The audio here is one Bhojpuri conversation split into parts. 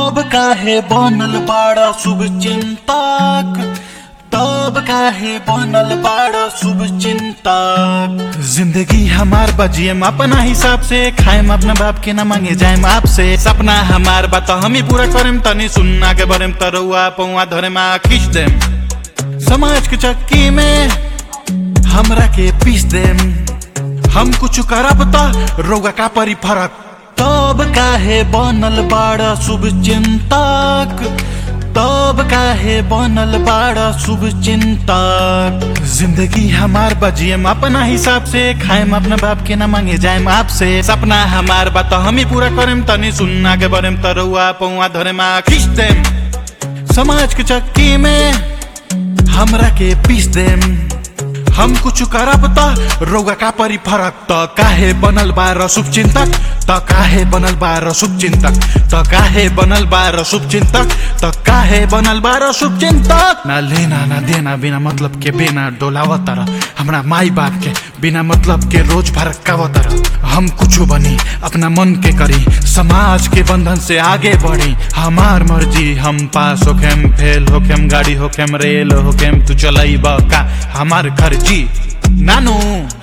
तब काहे बनल बाड़ा शुभ चिंतक तब काहे बनल बाड़ा शुभ चिंतक जिंदगी हमार बजियम अपना हिसाब से खाएम अपना बाप के ना मांगे जाएम आपसे सपना हमार बात हम ही पूरा करेम तनी सुनना के बरेम तरुआ पौआ धरे मा खींच देम समाज के चक्की में हमरा के पीस देम हम कुछ करब त रोगा का परी फरक तब काहे बनल बाड़ा शुभ चिंतक तब काहे बनल बाड़ा शुभ चिंतक जिंदगी हमार बजियम अपना हिसाब से खाएम अपना बाप के ना मांगे जाएम आपसे सपना हमार बात हम ही पूरा करेम तनी सुनना के बरेम तरुआ पौआ धरे मा खींच देम समाज के चक्की में हमरा के पीस देम हम कुछ करब त रोगा का परी फरक त काहे बनल बा शुभ चिंतक त काहे बनल बा शुभ चिंतक त काहे बनल बा शुभ चिंतक त काहे बनल बा शुभ चिंतक ना लेना ना देना बिना मतलब के बिना डोलावत तरह हमरा माई बाप के बिना मतलब के रोज भरकावत तरह हम कुछ बनी अपना मन के करी समाज के बंधन से आगे बढ़ी हमार मर्जी हम पास होखेम फेल होखेम गाड़ी होखेम रेल होखेम तू चलई का हमार घर जी नानू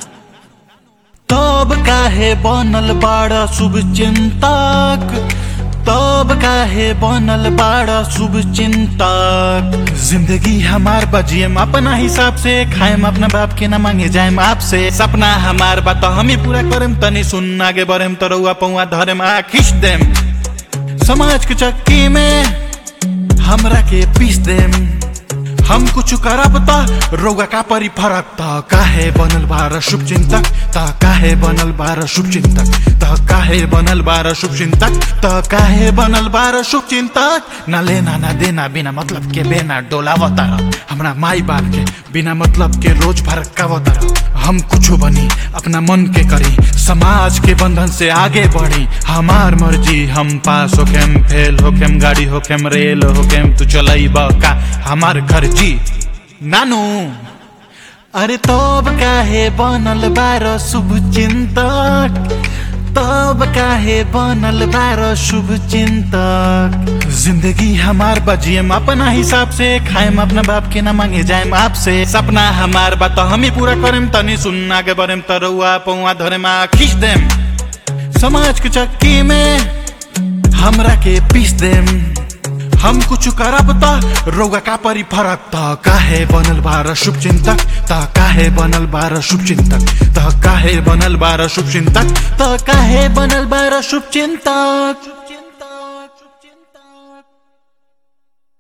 तब काहे बनल बाड़ा शुभ चिंतक तब काहे बनल बाड़ा शुभ चिंतक जिंदगी हमार बजियम अपना हिसाब से खाएम अपना बाप के ना मांगे जाएम आपसे सपना हमार बात हम ही पूरा करेम तनी सुनना के बरेम तरुआ पौआ धरेम आ खींच देम समाज के चक्की में हमरा के पीस देम हम कुछ करब त रोगा का परी फरक त काहे बनल बार शुभ चिंतक त काहे बनल बार शुभ चिंतक त काहे बनल बार शुभ चिंतक त काहे बनल बार शुभ चिंतक ना लेना ना देना बिना मतलब के बेना डोलावता हमरा माई बाप के बिना मतलब के रोज भरकावता हम कुछ बनी अपना मन के करी समाज के बंधन से आगे बढ़ी हमार मर्जी हम पास होखेम फेल होखेम गाड़ी होखेम रेल होखेम तू चलई का हमार घर जी नानू अरे तब काहे बनल बार शुभ चिंतक तब काहे बनल बार शुभ चिंतक जिंदगी हमार बजियम अपना हिसाब से खाएम अपना बाप के ना मांगे जाएम आपसे सपना हमार बात हम ही पूरा करेम तनी सुनना के बरेम तरुआ पौआ धरे मा खींच देम समाज के चक्की में हमरा के पीस देम हम कुछ करब त रोगा का परी फरक त काहे बनल बार शुभ चिंतक त काहे बनल बार शुभ चिंतक त काहे बनल बार शुभ चिंतक त काहे बनल बार शुभ चिंतक